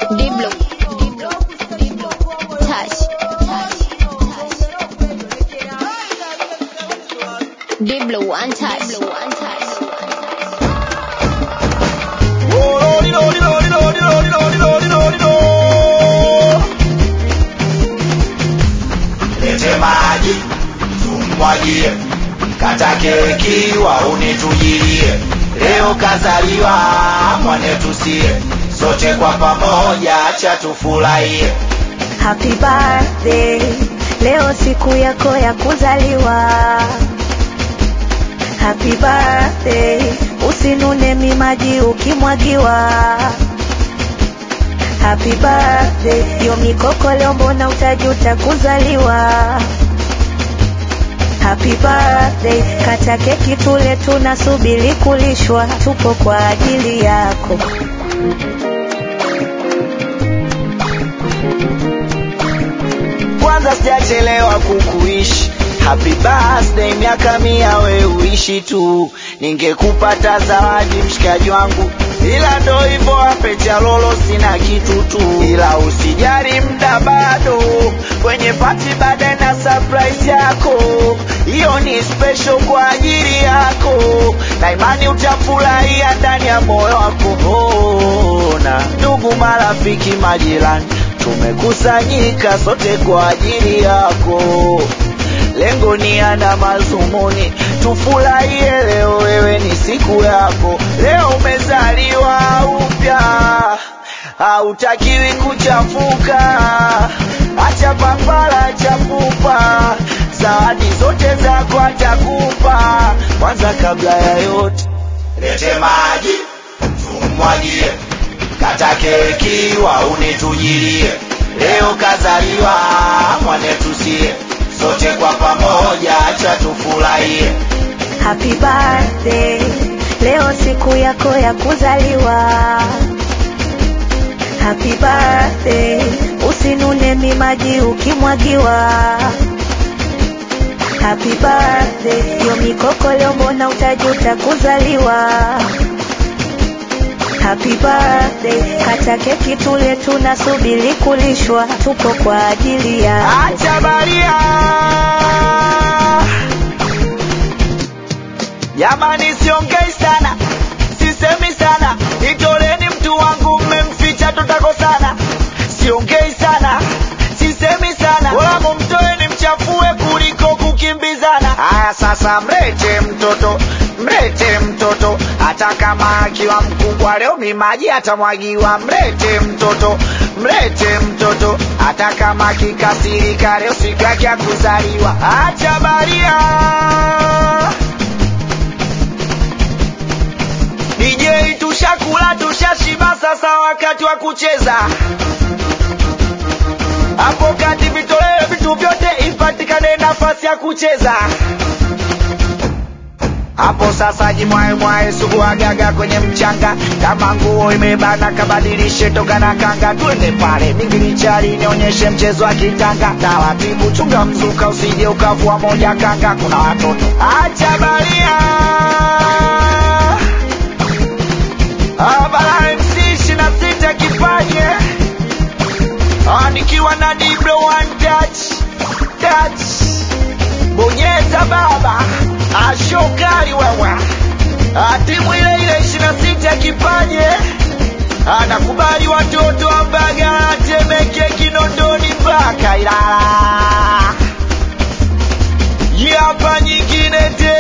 Diblo. Diblo. Diblo. Touch. Touch. Touch. Diblo one touch. Diblo one touch. Lete maji tumwagie, kata keki waunitujilie. Leo kazaliwa mwanetu sie, sote kwa pamoja cha tufurahie. Happy birthday, leo siku yako ya kuzaliwa. Happy birthday, usinune mimaji ukimwagiwa. Happy birthday, yo mikoko leo mbona utajuta kuzaliwa. Happy birthday, kata keki tule, tunasubiri kulishwa, tupo kwa ajili yako. Kwanza sijachelewa kukuishi Happy birthday, miaka mia we uishi tu, ningekupata zawadi mshikaji wangu, ila ndo hivyo ape cha lolo, sina kitu tu, ila usijali, mda bado kwenye pati baadaye na surprise yako, hiyo ni special kwa ajili yako, na imani utafurahia ndani ya moyo wako. Ona ndugu, marafiki, majirani, tumekusanyika sote kwa ajili yako lengo ni ana mazumuni, tufurahie leo, wewe ni siku yako, leo umezaliwa upya, hautakiwi kuchafuka, acha papara, acha pupa, zawadi zote zako atakupa. Kwanza kabla ya yote, lete maji tumwagie, kata keki waunitujilie, leo kazaliwa mwanetu sie sote kwa pamoja acha tufurahie. Happy birthday, leo siku yako ya kuzaliwa. Happy birthday, usinune mimaji ukimwagiwa. Happy birthday, yo mikoko leo mbona utajuta kuzaliwa. Happy birthday, kata keki tule, tunasubiri kulishwa, tupo kwa ajili ya Acha baria jamani, siongei sana, sisemi sana, nitoleni mtu wangu, mmemficha tutakosana. Siongei sana, sisemi sana, wala mumtoeni mchafue kuliko kukimbizana. Haya sasa, mlete mtoto, mlete mtoto, hata kama akiwa mkubwa leo mimaji atamwagiwa. Mlete mtoto, mlete mtoto, hata kama kikasirika leo siku yake ya kuzaliwa. Acha baria DJ tushakula tushashiba, sasa wakati wa kucheza. Hapo kati vitolewe vitu vyote, ipatikane nafasi ya kucheza. Hapo sasa jimwae mwae suguagaga kwenye mchanga, kama nguo imebana kabadilishe toka na kanga, twende pale mingilichari nionyeshe mchezo wa kitanga. Taratibu chunga mzuka, usije ukavua moja kanga, kuna watoto acha baria Abara MC ishirini na sita kifanye Ah, nikiwa na Diblo one touch touch, bonyeza baba, ashokari wewe, Ah, timu ile ile ishirini na sita kifanye anakubali watoto wa Mbagala, Temeke, Kinondoni mpaka Ilala. Hii hapa nyingine tena.